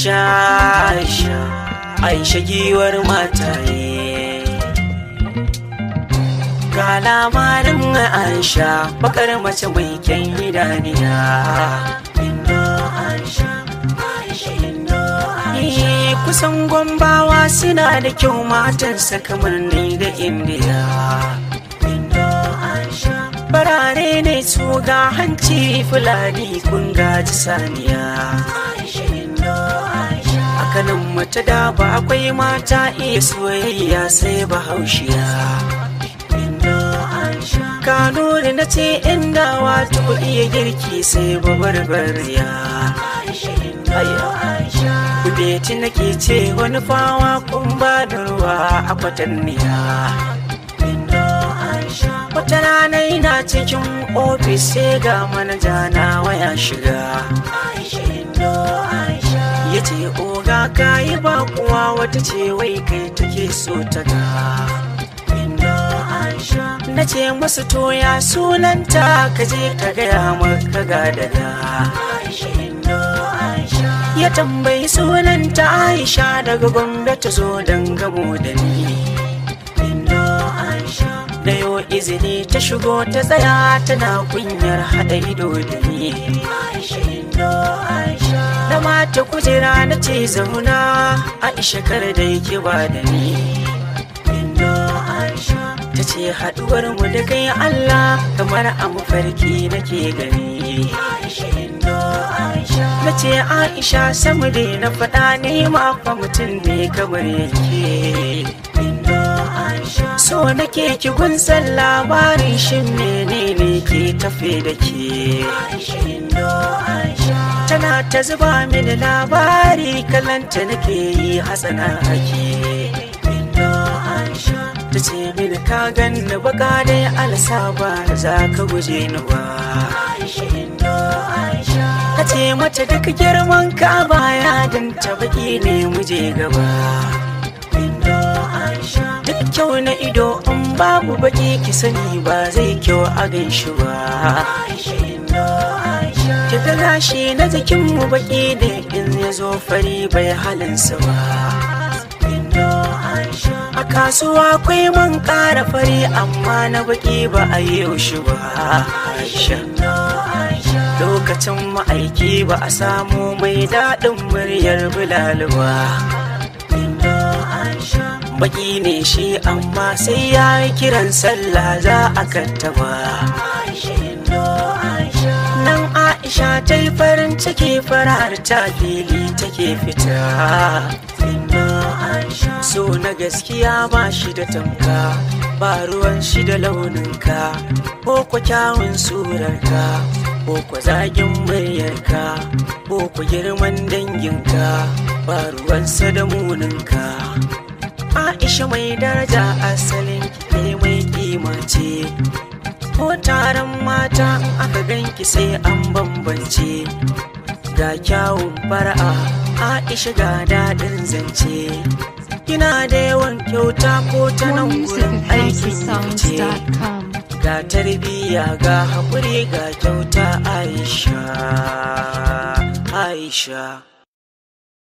Aisha Aisha Aisha giwar mataye Ga labarin Aisha bakar mace mai kyan idaniya Indo Aisha Aisha Indo Aisha Kusan gombawa suna da kyau matansa kamar ni da indiya Indo Aisha Barare ne su ga hanci fulani kun gaji saniya Aisha Indo Aisha Hakanan mace da ba akwai mata iya soyayya sai bahaushiya Indo Aisha Kanuri na ce inda wato iya girki sai babarbariya Aisha Indo Aisha Kudeti nake ce wani fawa kun ba da ruwa a kwatanniya Indo Aisha Wata rana ina cikin ofis sai ga manaja na waya shiga Aisha Indo Aisha Ya ce oga ka yi bakuwa wata ce wai kai take so ta ga Indo Aisha Na ce musu toya sunanta ka je ka gaya maka ga daga Aisha Indo Aisha Ya tambayi sunanta Aisha daga Gombe ta zo don gamo da ni Indo Aisha Da yo izini ta shigo ta tsaya tana kunyar haɗa ido da ni Aisha Indo Aisha Da mata kujera na ce zauna Aisha kar da yake ba da ni Indo Aisha Ta ce haɗuwar mu da kai Allah kamar a mafarki nake gani Aisha Indo Aisha Na ce Aisha samu da na faɗa ne ma fa mutum ne kamar yake Indo Aisha So nake ki gunsan labarin shin menene ke tafe da ke Aisha Indo Aisha Tana ta zuba mini labari kalanta nake yi hasana ake Indo Aisha Ta ce mini ka ganni baka dai alasa ba za ka guje ni ba Aisha Indo Aisha Ka ce mata duk girman ka baya dan ta baki ne muje gaba Indo Aisha Duk kyau na ido in babu baki ki sani ba zai kyau a gan shi ba Aisha Indo Aisha Ki ga gashi na jikin mu baki da in ya zo fari bai halinsa ba Indo Aisha A kasuwa akwai man ƙara fari amma na baki ba a yi shi ba Aisha Lokacin ma'aiki ba a samu mai daɗin muryar Bilal ba Baki ne shi amma sai ya yi kiran sallah za a kattaba Nan Aisha ta yi farin ciki farar ta fili take fita So na gaskiya ba shi da tamka ba ruwan shi da launinka ko kwa kyawun surarka ko kwa zagin muryarka ko kwa girman danginka ba ruwansa da muninka Aisha mai daraja asalin ke mai kima ce ko taron mata in aka ganki sai an bambance ga kyawun fara'a Aisha ga daɗin zance kina da yawan kyauta ko ta More nan music gurin at aikin ce houseofsounds.com. ga tarbiyya ga haƙuri ga kyauta Aisha Aisha